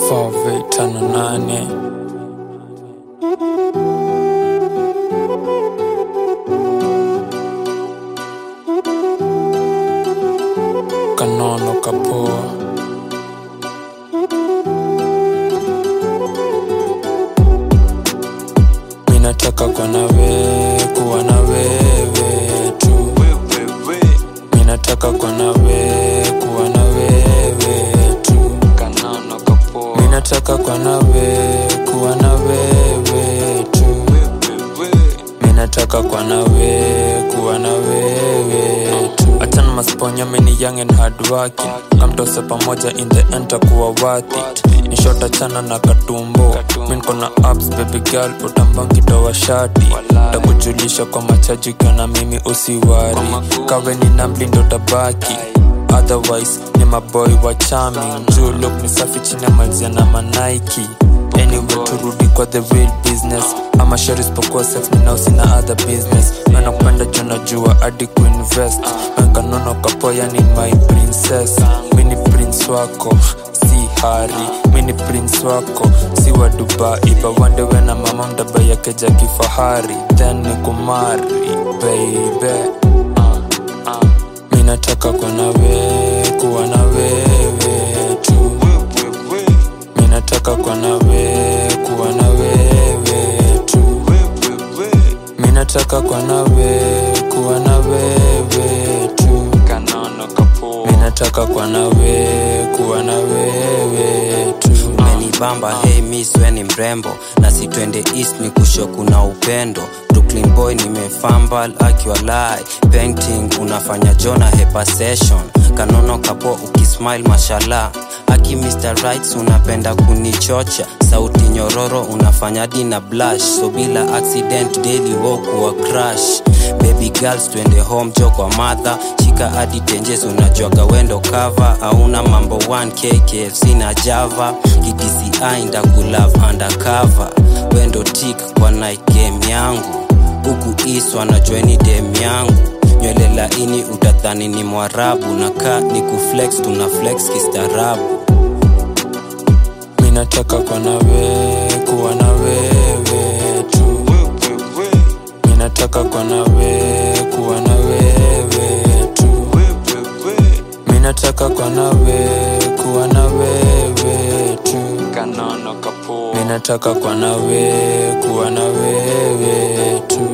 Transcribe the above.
Fave tano nane kanono kapoa minataka kwa nawe kuwa na wewe tu minataka kwa nawe kuwa na wewe tu minataka kwa nawe kuwa na wewe tu minataka kwa nawe kuwa na wewe tu achana masponya mini young and hard working kamtose pamoja in the end takuwa worth it nishota chana na katumbo min kona abs baby girl utambangitowa shati takujulisha kwa machaji ukiona mimi usiwari kawe ni namlindo tabaki otherwise ni maboy wa charming juu look ni safi chini ya malizia na manaiki anyway turudi kwa the real business ama shari isipokuwa self ninao sina other business nanakupenda juu najua hadi kuinvest wenkanono kapoya ni my princess mini prince wako si hari mini prince wako si wa dubai bawandewe na mama mdaba yake ja kifahari then ni kumari baby minataka kwa nawe kuwa na wewe tu minataka kwa nawe kuwa na wewe tu minataka kwa nawe kuwa na wewe tu minataka kwa nawe kuwa na wewe tu umenibamba hey miss we ni mrembo na si twende east ni kusho kuna upendo brooklyn boy nimefambal akiwa lai painting unafanya jona hepa session kanono kapo ukismile mashallah aki mr rights unapenda kunichocha sauti nyororo unafanya dina blush so bila accident daily wokuwa crash baby girls twende home jo kwa madha shika hadi tenjes unajuaga wendo cover auna mambo 1 kkfc na java kidci ndakulove undercover wendo tik kwa night game yangu huku iswa na joini dem yangu nywele laini utadhani ni mwarabu na ka ni kuflex tuna flex kistaarabu minataka kwa nawe kuwa na wewe tu minataka kwa nawe kuwa na wewe tu minataka kwa nawe kuwa na wewe tu minataka kwa nawe kuwa na wewe tu